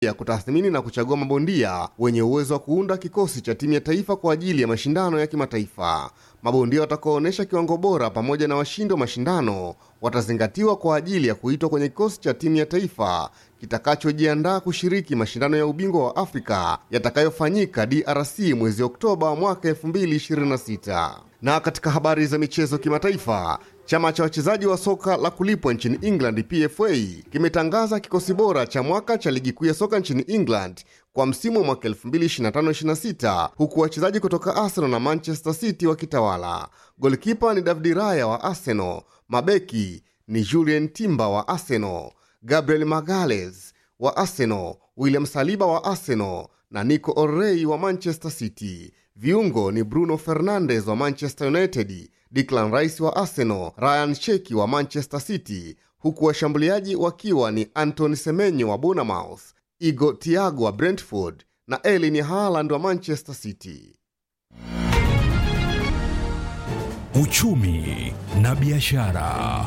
ya kutathmini na kuchagua mabondia wenye uwezo wa kuunda kikosi cha timu ya taifa kwa ajili ya mashindano ya kimataifa. Mabondia watakaoonyesha kiwango bora pamoja na washindi wa mashindano watazingatiwa kwa ajili ya kuitwa kwenye kikosi cha timu ya taifa kitakachojiandaa kushiriki mashindano ya ubingwa wa Afrika yatakayofanyika DRC mwezi Oktoba mwaka 2026. Na katika habari za michezo kimataifa, chama cha wachezaji wa soka la kulipwa nchini England PFA kimetangaza kikosi bora cha mwaka cha ligi kuu ya soka nchini England kwa msimu wa mwaka 2025-26 huku wachezaji kutoka Arsenal na Manchester City wakitawala. Golkipa ni David Raya wa Arsenal, mabeki ni Julien Timber wa Arsenal, Gabriel Magalhaes wa Arsenal, William Saliba wa Arsenal na Nico Orrey wa Manchester City. Viungo ni Bruno Fernandes wa Manchester United, Declan Rice wa Arsenal, Ryan Sheki wa Manchester City, huku washambuliaji wakiwa ni Anthony Semenyo wa Bournemouth, Igo Thiago wa Brentford na Erling Haaland wa Manchester City. Uchumi na biashara.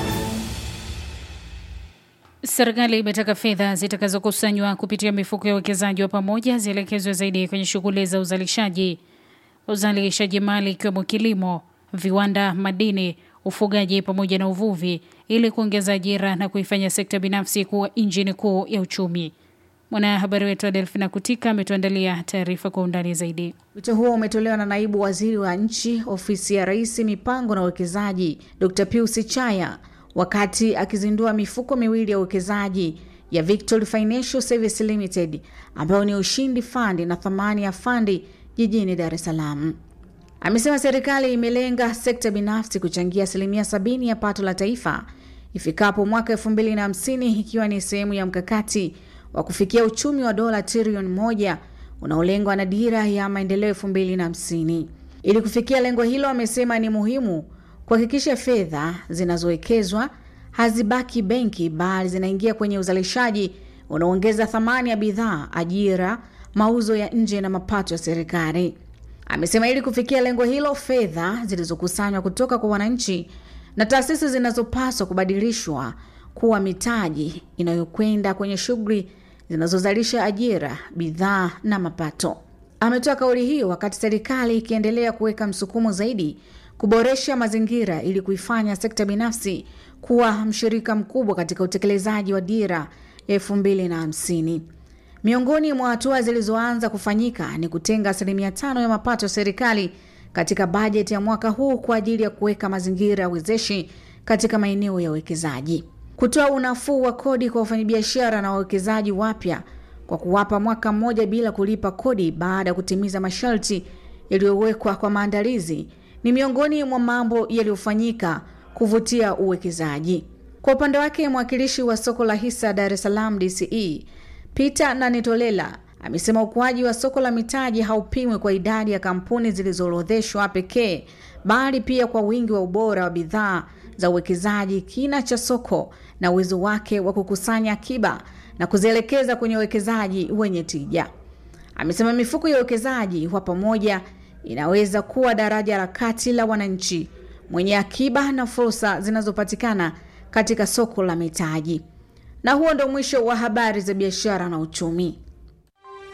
Serikali imetaka fedha zitakazokusanywa kupitia mifuko ya uwekezaji wa pamoja zielekezwe zaidi kwenye shughuli za uzalishaji uzalishaji mali ikiwemo kilimo, viwanda, madini, ufugaji pamoja na uvuvi ili kuongeza ajira na kuifanya sekta binafsi kuwa injini kuu ya uchumi. Mwanahabari wetu Adelfina Kutika ametuandalia taarifa kwa undani zaidi. Wito huo umetolewa na naibu waziri wa nchi ofisi ya rais mipango na uwekezaji Dr. Pius Chaya wakati akizindua mifuko miwili ya uwekezaji ya Victory Financial Service Limited ambayo ni Ushindi Fund na Thamani ya Fandi jijini Dar es Salaam. Amesema serikali imelenga sekta binafsi kuchangia asilimia sabini ya pato la taifa ifikapo mwaka elfu mbili na hamsini ikiwa ni sehemu ya mkakati wa kufikia uchumi wa dola trilioni moja unaolengwa na dira ya maendeleo elfu mbili na hamsini. Ili kufikia lengo hilo, amesema ni muhimu kuhakikisha fedha zinazowekezwa hazibaki benki bali zinaingia kwenye uzalishaji unaoongeza thamani ya bidhaa, ajira, mauzo ya nje na mapato ya serikali. Amesema ili kufikia lengo hilo, fedha zilizokusanywa kutoka kwa wananchi na taasisi zinazopaswa kubadilishwa kuwa mitaji inayokwenda kwenye shughuli zinazozalisha ajira, bidhaa na mapato. Ametoa kauli hiyo wakati serikali ikiendelea kuweka msukumo zaidi kuboresha mazingira ili kuifanya sekta binafsi kuwa mshirika mkubwa katika utekelezaji wa dira ya elfu mbili na hamsini. Miongoni mwa hatua zilizoanza kufanyika ni kutenga asilimia tano ya mapato ya serikali katika bajeti ya mwaka huu kwa ajili ya kuweka mazingira ya wezeshi katika maeneo ya uwekezaji, kutoa unafuu wa kodi kwa wafanyabiashara na wawekezaji wapya kwa kuwapa mwaka mmoja bila kulipa kodi baada ya kutimiza masharti yaliyowekwa kwa maandalizi ni miongoni mwa mambo yaliyofanyika kuvutia uwekezaji. Kwa upande wake, mwakilishi wa soko la hisa Dar es Salaam DCE Peter Nanitolela amesema ukuaji wa soko la mitaji haupimwi kwa idadi ya kampuni zilizoorodheshwa pekee, bali pia kwa wingi wa ubora wa bidhaa za uwekezaji, kina cha soko na uwezo wake wa kukusanya akiba na kuzielekeza kwenye uwekezaji wenye tija. Amesema mifuko ya uwekezaji wa pamoja inaweza kuwa daraja la kati la wananchi mwenye akiba na fursa zinazopatikana katika soko la mitaji. Na huo ndo mwisho wa habari za biashara na uchumi.